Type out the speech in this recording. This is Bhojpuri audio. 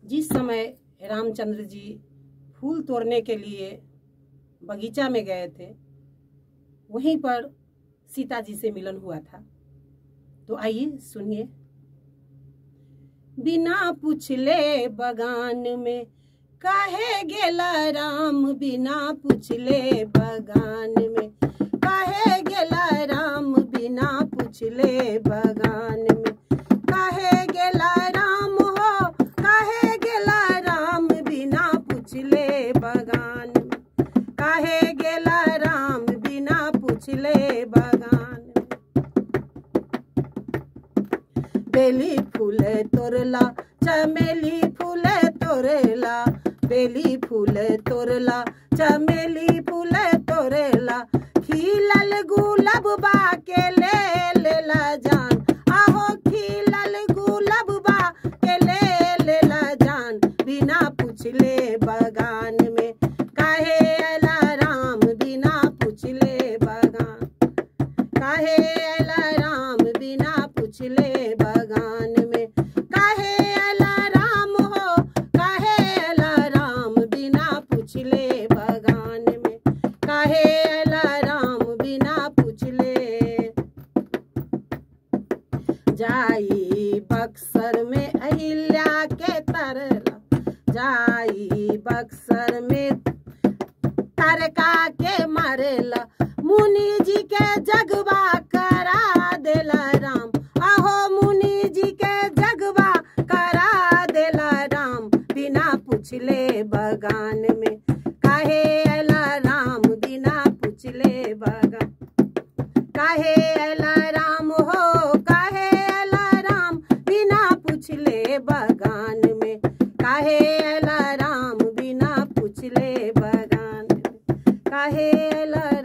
जिस समय रामचंद्र जी फूल तोड़ने के लिए बगीचा में गए थे वहीं पर सीता जी से मिलन हुआ था तो आइए सुनिए बिना पूछले बगान में काहे गेला राम बिना पूछले बगान में काहे गेला राम बिना पूछले बगान में काहे गेला राम हो काहे गेला राम बिना पूछले बगान में काहे गेला राम बिना पूछले बगान में बेली फूल तोरला चमेली फूल तोरला बेली फूल तोरला चमेली फूल तोरला खिलल गुलाब बा के ले लेला जान आहो खिलल गुलाब बा के ले लेला जान बिना पूछले बगान में काहे अला राम बिना पूछले बगान काहे अला राम बिना पूछले बगान में काहे अला राम हो काहे अला राम बिना पूछले बगान में काहे अला राम बिना पूछले जाई बक्सर में अहिल्या के तरला जाई बक्सर में तारका के मारेला मुनि जी के जगवा करा देला राम आहो मुनि जी के जगवा करा देला राम बिना पूछले बगान में काहे अला राम बिना पूछले बगान काहे अला राम हो काहे अला राम बिना पूछले बगान में काहे अला राम बिना पूछले बगान में काहे अला